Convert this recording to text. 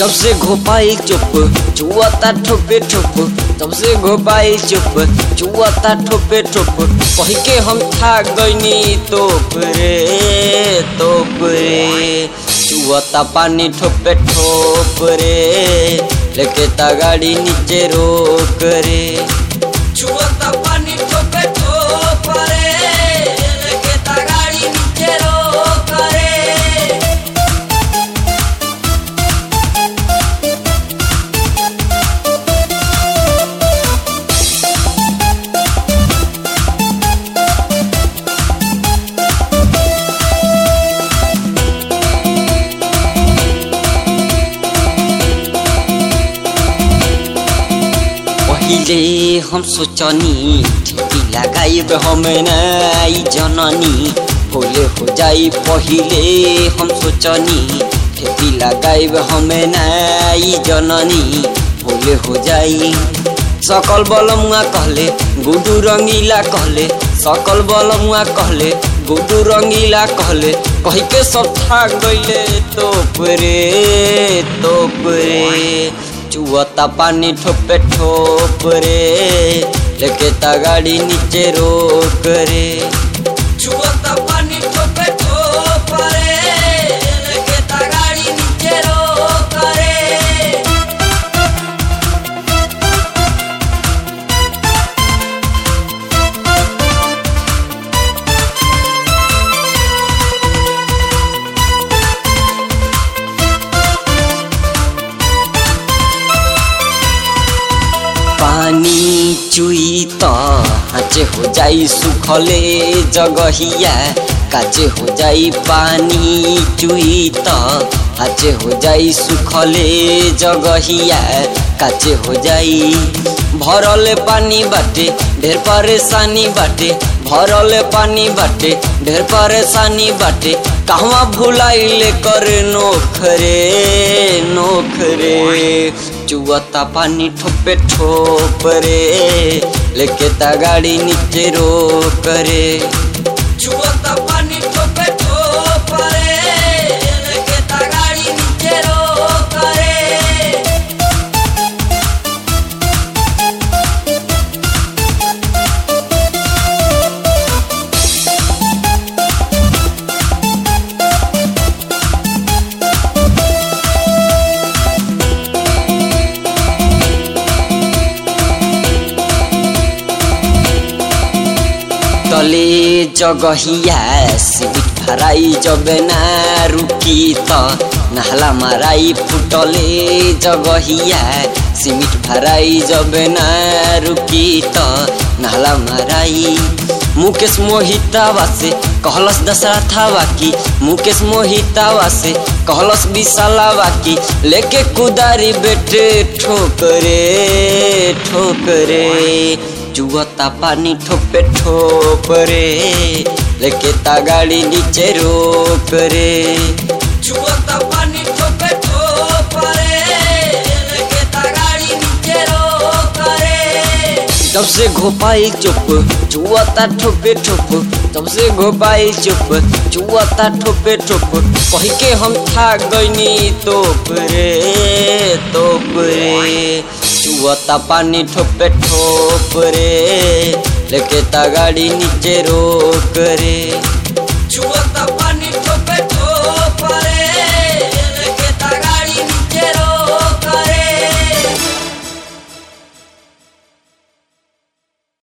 जब से घोपाई चुप चुआता ठोपे ठोप जब से घोपाई चुप चुआता ठोपे ठोप कही के हम था गईनी तोप रे तोप रे चुआता पानी ठोपे ठोप रे लेके ता गाड़ी नीचे रोक रे चुआता पानी ठोपे ठोप रे लेके ता गाड़ी नीचे रोक रे पहिले हम सोचनी ठेकी लगाइब हम नाई जननी होले हो जाई पहिले हम सोचनी ठेकी लगाइब हम नाई जननी होले हो जाई सकल बलमुआ कहले गुडू रंगीला कहले सकल बलमुआ कहले गुडू रंगीला कहले कही के सब था गईले तोप रे तोप रे चुआता पानी ठोपे ठोप रे लेके ता गाड़ी नीचे रोक रे चुआता पानी ठोपे ठोप रे लेके ता गाड़ी नीचे रोक रे पानी चुई त हाचे हो जाई सुखले जगहिया काचे हो जाई पानी चुई त हाचे हो जाई सुखले जगहिया काचे हो जाई भरल पानी बाटे ढेर परेशानी बाटे भरल पानी बाटे ढेर परेशानी बाटे कहवा भुलाइले करे नोखरे नोखरे चुआता पानी ठोपे ठोप रे लेके ता गाड़ी नीचे रोक रे चुआता पानी ठोपे ठोप रे लेके ता गाड़ी नीचे रोक रे तले जगहिया सिबिट भराई जब ना रुकी त नहला माराई फुटले जगहिया सिमिट भराई जब ना रुकी त नहला माराई मुकेश मोहितावा से कहलस दशरथावा की मुकेश मोहितावा से कहलस विशालावा की लेके कुदारी बेटे ठोकरे ठोकरे चुअता पानी ठोपे ठोप रे लेके ता गाड़ी नीचे रोक रे चुअता पानी ठोपे ठोप रे लेके ता गाड़ी नीचे रोक रे जब से घोपाई चुप चुआता ठोपे ठोप जब से घोपाई चुप चुआता ठोपे ठोप कही के हम था गईनी तोप रे तोप रे चुआता पानी ठोपे ठोप रे लेके ता गाड़ी नीचे रोक रे चुआता